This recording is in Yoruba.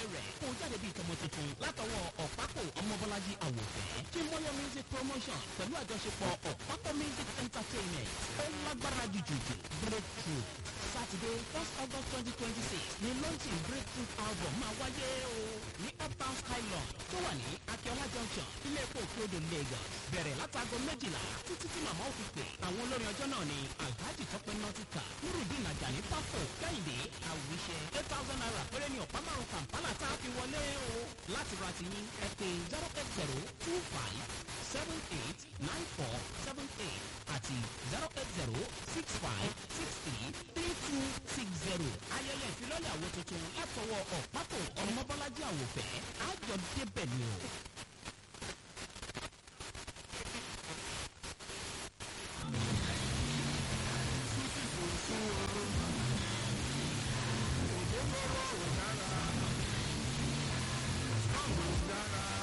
rẹ̀ kó jáde bíi tọmọ tuntun látọwọ́ ọ̀pákò ọmọbọ́lájí àwòfẹ́ tí mọ́yọ́ music promotion pẹ̀lú àjọṣepọ̀ ọ̀pákò music entertainment ó lágbára jùjùjù breakthrough saturday first august twenty twenty six ni launching breakthrough album máa wáyé o ní uptown skylon tó wà ní akíọ́lá junction ilé epo òkèodò lagos bẹ̀rẹ̀ látago méjìlá títí tí màmá ò fi pè àwọn olórin ọjọ́ náà ni alhaji tọpẹ́ nọtíkà nurudin ajani pápó kẹ́hìndé àwíṣẹ eight thousand naira péré ní ọ̀pá márùn kàmpálà tá a fi wọlé o láti ra ti yín ẹ pé zero eight zero two five seven eight nine four seven eight àti zero eight zero six five six three three two six zero ayẹyẹ ìfilọ́lẹ̀ àwo tuntun látọwọ́ ọ̀pákò ọmọbọ́lájí àwòfẹ́ àjọ débẹ̀ ni o. Dára.